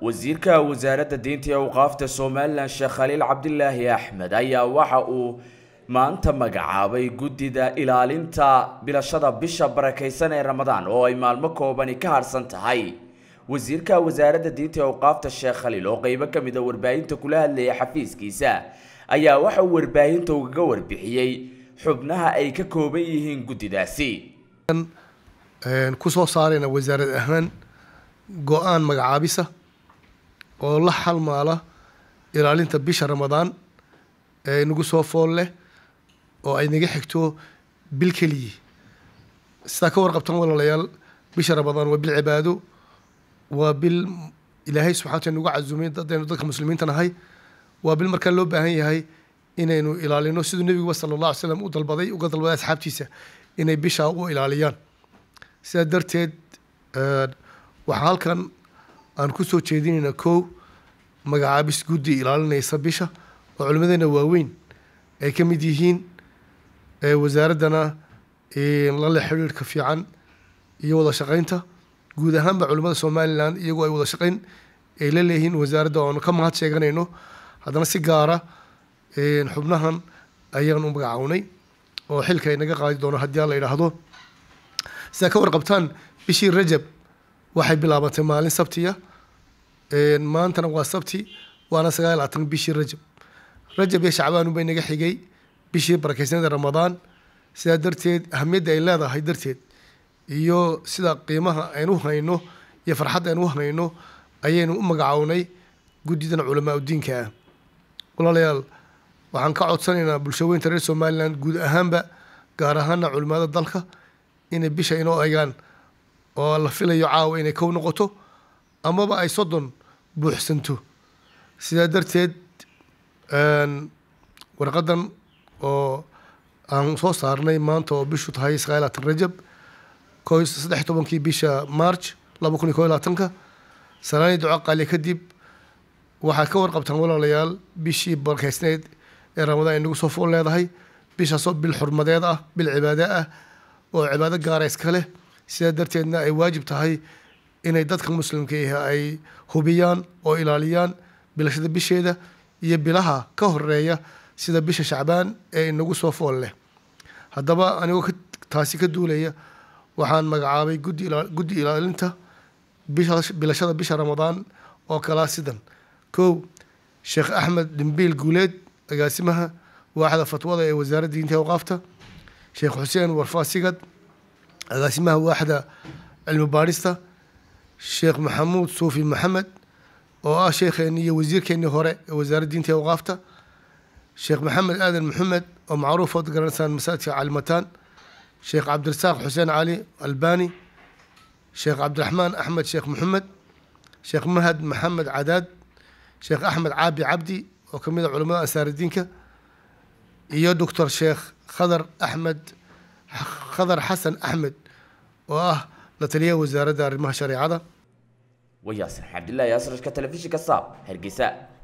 wasiirka wasaaradda diinta iyo awqaafta somalilan sheekh khaliil cabdilaahi axmed ayaa waxa uu maanta magacaabay guddida ilaalinta bilashada bisha barakaysan ee ramadaan oo ay maalmo koobani ka harsan tahay wasiirka wasaaradda diinta iyo awqaafta sheekh khaliil oo qeybo ka mid a warbaahinta kula hadlayay xafiiskiisa ayaa waxa uu warbaahinta ugaga warbixiyey xubnaha ay ka kooban yihiin guddidaasi ku soo saarayna wasaarad ahaan go-aan magacaabisa oo la xalmaala ilaalinta bisha ramadaan ee nagu soo fool leh oo ay naga xigto bil keliyi sidaa ka warqabtan walaalayaal bisha ramadaan waa bil cibaado waa bil ilaahay subxana wataala nagu casumay dadaynu dadka muslimiinta nahay waa bil markaa loo baahan yahay inaynu ilaalino siduu nebiguba sala allah alay slam u dalbaday uga dalbaday asxaabtiisa inay bishaa u ilaaliyaan sidaa darteed waxaa halkan aan ku soo jeedinaynaa kow magacaabis guddi ilaalinaysa bisha oo culimadeena waaweyn ay ka mid yihiin wasaaraddana lale xidhiirhka fiican iyo wada shaqaynta guud ahaanba culimada somalilan iyagoo ay wada shaqayn ay la leeyihiin wasaaradda oanu ka mahad sheeganayno haddana si gaara xubnahan ayaan u magacawnay oo xilka ay naga qaadi doono haddii aan la idhaahdo sidaa ka warqabtaan bishii rajab waxay bilaabatay maalin sabtiya maantana waa sabti waana sagaal labaatan bishii rajab rajab iyo shacbaan unbay naga xigay bishii barakeysanada ramadaan sidaa darteed ahamiyadda ay leedahay darteed iyo sida qiimaha aynu hayno iyo farxadda aynu hayno ayaynu u magacawnay guddidan culamaa udiinka ah walaalayaal waxaan ka codsanaynaa bulshaweynta reer somalilan guud ahaanba gaar ahaana culimada dalka inay bisha inoo egaan oo la filayo caawa inay kow noqoto amaba ay soddon buuxsanto sidaa darteed warqadan oo aan soo saarnay maanta oo bishu tahay sagaal labaatan rajab ko saddex tobankii bisha march laba kun iyo ko iyo labaatanka salaanii duco qaali kadib waxaa ka warqabtaan walaalayaal bishii barkeysneyd ee ramadaan ay nagu soo fool leedahay bishaasoo bil xurmadeed ah bil cibaade ah oo cibaado gaara iska leh sidaa darteedna ay waajib tahay inay dadka muslimka ah ay hubiyaan oo ilaaliyaan bilashada bisheeda iyo bilaha ka horeeya sida bisha shacbaan ee inagu soo fool leh haddaba anigoo taasi ka duulaya waxaan magacaabay guddi guddi ilaalinta bilashada bisha ramadaan oo kalaa sidan kow sheekh axmed dhimbiil guuleed agaasimaha waaxda fatwada ee wasaaradda diinta awqaafta sheekh xuseen warfaasigad agaasimaha waaxda cilmi baadhista sheekh maxamuud suufi maxamed oo ah sheekheenii iyo wasiirkeenii hore ee wasaaradda diinta awqaafta sheekh maxamed aadan maxamed oo macruuf ood garanaysaan masaajidka calimataan sheekh cabdirasaaq xuseen cali albani sheekh cabdiraxmaan axmed sheekh maxamed sheekh mahad maxamed cadaad sheekh axmed caabi cabdi oo ka mid a culamada ansaaridiinka iyo doctor sheekh khadar axmed khadar xasan axmed oo ah la taliyaha wasaaradda arrimaha shareecada wayaasir cabdillaahi asrashka telefishinka saab hargeysa